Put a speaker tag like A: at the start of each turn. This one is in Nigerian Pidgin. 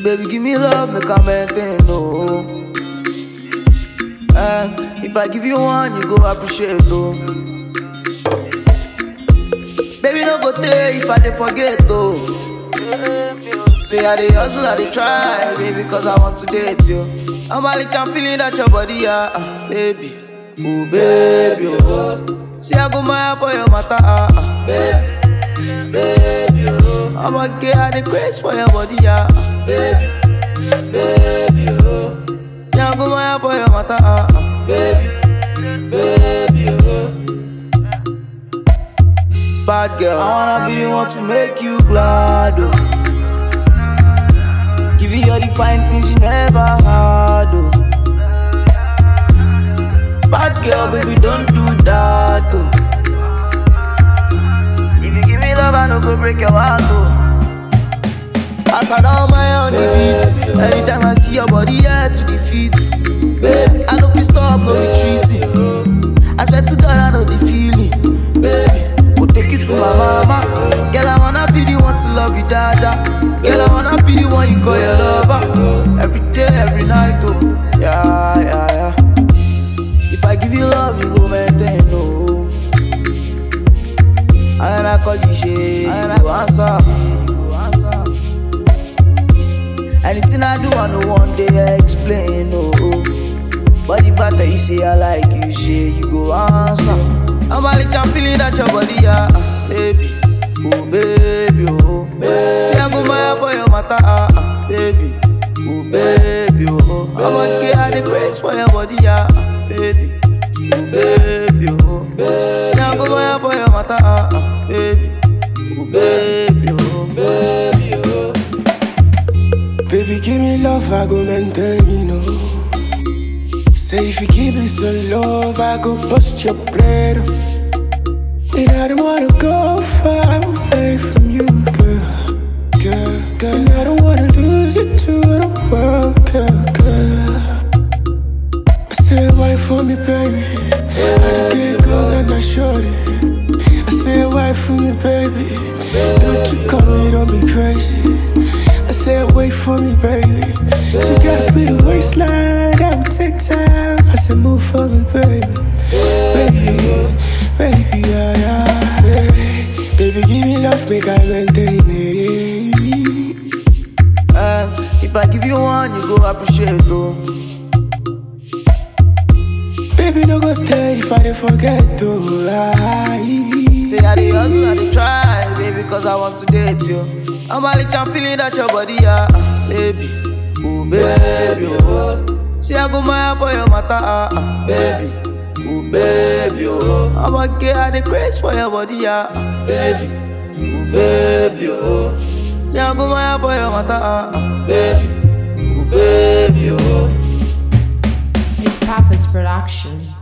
A: Baby, give me love, make I maintain, no. And if I give you one, you go appreciate, oh. Baby, no go tell if I dey forget, oh. Say I dey hustle, I dey try, baby, cause I want to date you. I'm a little I'm feeling that your body, yeah, ah, baby. Oh, baby, oh. See, I go mad for your matter, ah, ah, baby. Baby, oh. I'm a gay, I dey craze for your body, yeah, ah, baby. Baby, oh. Yeah, I go mad for your matter, ah, ah, baby. Baby, oh. Bad girl, I wanna be the one to make you glad, oh. Give you all the fine things you never had, oh. Bad girl, baby, don't do that, oh. If you give me love, I no go break your heart, oh. As I down my on the beat, anytime I see your body, yeah, to the feet. Baby, I know fi stop, no retreating. I swear to God, I know the feeling. Baby, go take you to my mama. Girl, I wanna be the one to love you, dada. Girl, I wanna be the one you call your lover. Every day, every night, oh. Yeah, yeah, yeah. If I give you love, you go maintain, no. And I call you shade, and I go answer. you go answer. Anything I do, I know one day I explain, no. But the fact that you say I like you, say you go answer. I'm a little I'm feeling that your body, yeah, ah, baby. Oh, baby, oh. Say I go mad for your matter, ah, ah, baby. Oh, baby, oh. I'm a gay, I the grace for your body, yeah, ah, baby. Oh, baby, oh. Say I go mad for your matter, ah, ah, baby. Oh, baby, oh. Baby, oh.
B: Baby, give me love, I go maintain, you know. Say if you give me some love, I go bust your blade. And I don't wanna go far away from you, girl. Girl, girl. And I don't wanna lose you to the world, girl, girl. I say, wait for me, baby. I don't get good and I short it. I say, wait for me, baby. Don't you call me, don't be crazy. I said, wait for me, baby. She got a bit of waistline, that would take time. I said, move for me, baby. Baby, baby, yeah, yeah. Baby, baby give me love, make I maintain it.
A: And if I give you one, you go appreciate, oh.
B: Baby, no go tell if I didn't forget to lie.
A: Say I dey hustle, I dey try, baby, cause I want to date you. I'm a little I'm feeling that your body, yeah, ah, baby. Oh, baby, oh. See, I go mad for your matter, ah, ah, baby. Oh, baby, oh. I'm a gay, I dey craze for your body, yeah, ah, baby. Oh, baby, oh. Yeah, I go mad for your matter, ah, ah, baby. Oh, baby, oh.
C: It's Papa's production.